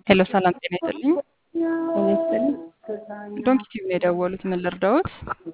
ሄሎ ሰላም ጤና ይስጥልኝ። ይስጥልኝ። ዶንኪ ቲቪ ነው የደወሉት። ምን ልርዳዎት?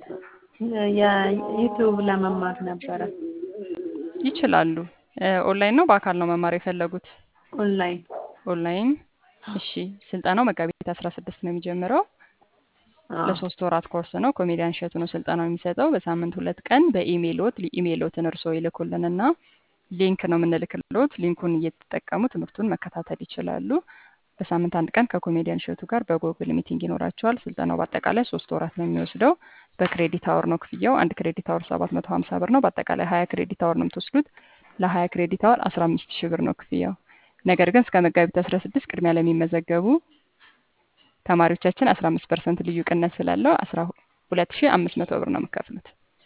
የዩቲዩብ ለመማር ነበረ። ይችላሉ። ኦንላይን ነው በአካል ነው መማር የፈለጉት? ኦንላይን ኦንላይን። እሺ ስልጠናው መጋቢት አስራ ስድስት ነው የሚጀምረው። ለሶስት ወራት ኮርስ ነው። ኮሜዲያን እሸቱ ነው ስልጠናው የሚሰጠው። በሳምንት ሁለት ቀን በኢሜይሎት ኢሜይሎትን እርስዎ ይልኩልንና ሊንክ ነው የምንልክልዎት። ሊንኩን እየተጠቀሙ ትምህርቱን መከታተል ይችላሉ። በሳምንት አንድ ቀን ከኮሜዲያን እሸቱ ጋር በጎግል ሚቲንግ ይኖራቸዋል። ስልጠናው በአጠቃላይ ሶስት ወራት ነው የሚወስደው። በክሬዲት አወር ነው ክፍያው። አንድ ክሬዲት አወር ሰባት መቶ ሀምሳ ብር ነው። በአጠቃላይ ሀያ ክሬዲት አወር ነው የምትወስዱት። ለሀያ ክሬዲት አወር አስራ አምስት ሺህ ብር ነው ክፍያው። ነገር ግን እስከ መጋቢት አስራ ስድስት ቅድሚያ ለሚመዘገቡ ተማሪዎቻችን አስራ አምስት ፐርሰንት ልዩ ቅነት ስላለው አስራ ሁለት ሺህ አምስት መቶ ብር ነው የምከፍሉት።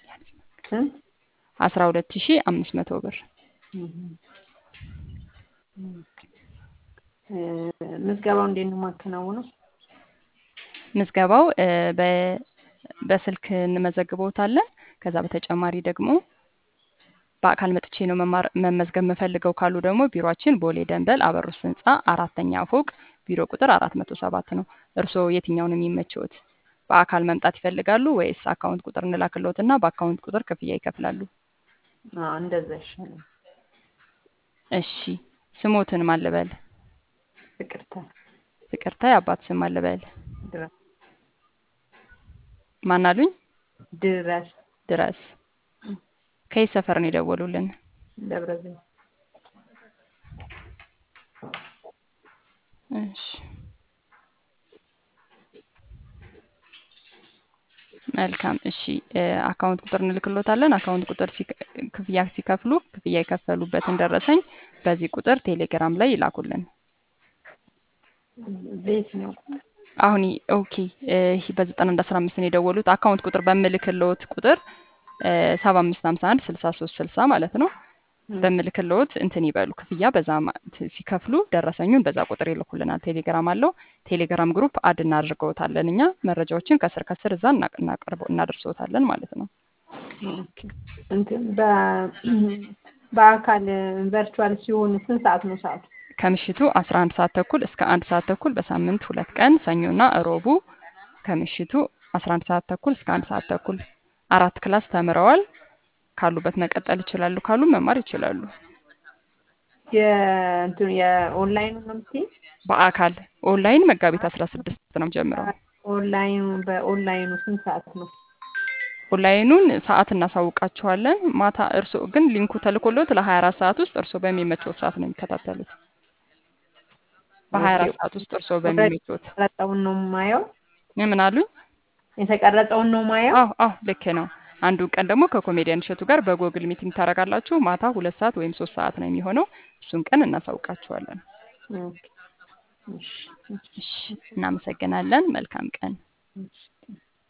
አስራ ሁለት ሺህ አምስት መቶ ብር ምዝገባው እንዴት ነው የማከናውነው? ምዝገባው በስልክ እንመዘግበውታለን። ከዛ በተጨማሪ ደግሞ በአካል መጥቼ ነው መመዝገብ የምፈልገው ካሉ ደግሞ ቢሮችን ቦሌ ደንበል አበሩስ ህንፃ አራተኛ ፎቅ ቢሮ ቁጥር አራት መቶ ሰባት ነው። እርስዎ የትኛውን የሚመቸውት? በአካል መምጣት ይፈልጋሉ ወይስ አካውንት ቁጥር እንላክልዎት እና በአካውንት ቁጥር ክፍያ ይከፍላሉ? እንደዛ ይሻላል። እሺ ስሞትን ማን ልበል? ፍቅርተ ፍቅርተ። የአባት ስም ማን ልበል? ድረስ ማን አሉኝ? ድረስ ድረስ። ከየት ሰፈር ነው የደወሉልን? ደብረ ዘይት። እሺ መልካም። እሺ አካውንት ቁጥር እንልክሎታለን። አካውንት ቁጥር ክፍያ ሲከፍሉ ክፍያ የከፈሉበትን ደረሰኝ በዚህ ቁጥር ቴሌግራም ላይ ይላኩልን። ቤት ነው አሁን ኦኬ። በዘጠና አንድ አስራ አምስት ነው የደወሉት። አካውንት ቁጥር በምልክልዎት ቁጥር ሰባ አምስት ሀምሳ አንድ ስልሳ ሶስት ስልሳ ማለት ነው። በምልክልዎት እንትን ይበሉ ክፍያ በዛ ሲከፍሉ ደረሰኙን በዛ ቁጥር ይልኩልናል። ቴሌግራም አለው። ቴሌግራም ግሩፕ አድ እናድርገውታለን እኛ መረጃዎችን ከስር ከስር እዛ እናቀርበው እናደርሰውታለን ማለት ነው። እንትን በአካል ቨርቹዋል ሲሆኑ ስንት ሰዓት ነው ሰዓቱ? ከምሽቱ አስራ አንድ ሰዓት ተኩል እስከ አንድ ሰዓት ተኩል በሳምንት ሁለት ቀን ሰኞና እሮቡ ከምሽቱ አስራ አንድ ሰዓት ተኩል እስከ አንድ ሰዓት ተኩል አራት ክላስ ተምረዋል። ካሉበት መቀጠል ይችላሉ፣ ካሉ መማር ይችላሉ። የእንትኑ የኦንላይኑ ነው የምትይኝ? በአካል ኦንላይን መጋቢት አስራ ስድስት ነው ጀምረው። ኦንላይኑ በኦንላይኑ ስንት ሰዓት ነው? ኦንላይኑን ሰዓት እናሳውቃቸዋለን። ማታ እርስዎ ግን ሊንኩ ተልኮሎት ለሀያ አራት ሰዓት ውስጥ እርስዎ በሚመቸው ሰዓት ነው የሚከታተሉት። በሀያ አራት ሰዓት ውስጥ እርስዎ በሚመቾት። የተቀረጸውን ነው የማየው? ምን አሉኝ? የተቀረጸውን ነው ማየው? አዎ አዎ ልክ ነው። አንዱ ቀን ደግሞ ከኮሜዲያን እሸቱ ጋር በጎግል ሚቲንግ ታደርጋላችሁ። ማታ ሁለት ሰዓት ወይም ሶስት ሰዓት ነው የሚሆነው። እሱን ቀን እናሳውቃችኋለን። እሺ፣ እናመሰግናለን። መልካም ቀን።